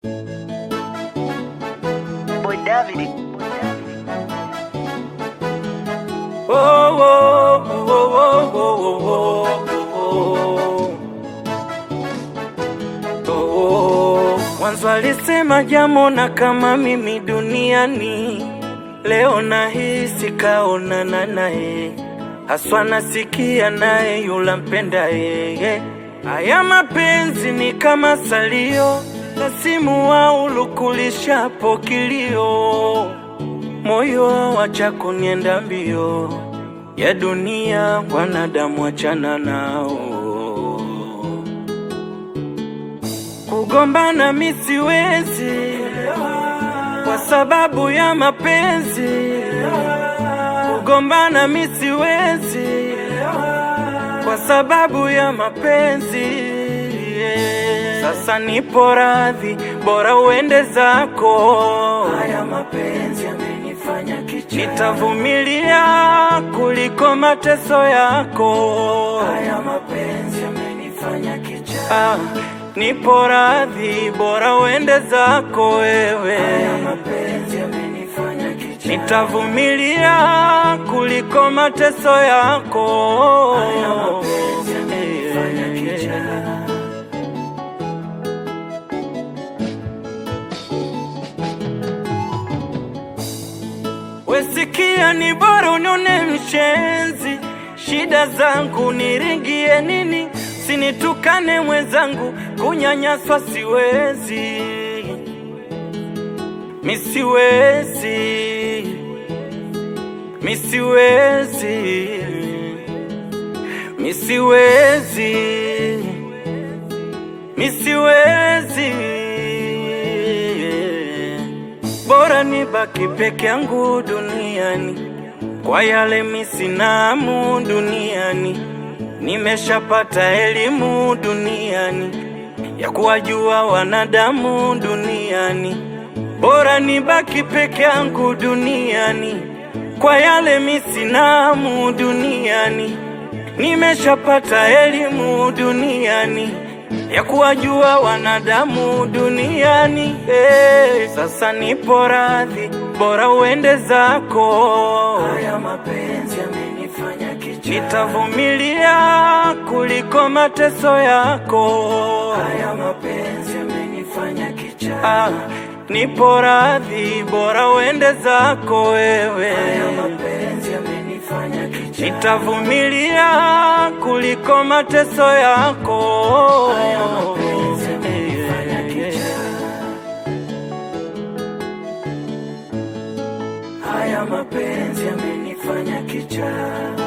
Boy David. Oh, oh, oh, oh, oh, oh, oh, oh. Mwanzo alisema jamona kama mimi duniani, leo nahisi kaonana naye, haswa nasikia naye yula mpenda yeye. Haya mapenzi ni kama salio na simu waulukulishapo kilio moyo wacha kunienda mbio ya dunia, wanadamu achana nao. Kugombana mi siwezi kwa sababu ya mapenzi, kugombana mi siwezi kwa sababu ya mapenzi. Sasa nipo radhi, bora uende zako. Haya mapenzi yamenifanya kicha, nitavumilia kuliko mateso yako. Haya mapenzi yamenifanya kicha, ah, nipo radhi, bora uende zako wewe. Haya mapenzi yamenifanya kicha, nitavumilia kuliko mateso yako. Haya mapenzi yamenifanya kicha. Wesikia ni bora unione mshenzi, shida zangu niringie nini? Sinitukane mwenzangu, kunyanyaswa siwezi, misiwezi, misiwezi, misiwezi, misiwezi bora nibaki peke yangu duniani, kwa yale misinamu duniani. Nimeshapata elimu duniani ya kuwajua wanadamu duniani, bora nibaki peke yangu duniani, kwa yale misinamu duniani. Nimeshapata elimu duniani ya kuwajua wanadamu duniani. Hey, sasa nipo radhi, bora uende zako. Haya mapenzi yamenifanya kicha, nitavumilia kuliko mateso yako. Haya mapenzi yamenifanya kicha, ah, nipo radhi, bora uende zako wewe. Haya mapenzi yamenifanya kicha, nitavumilia kuliko mateso yako. Haya mapenzi yamenifanya kicha, haya mapenzi yamenifanya kicha.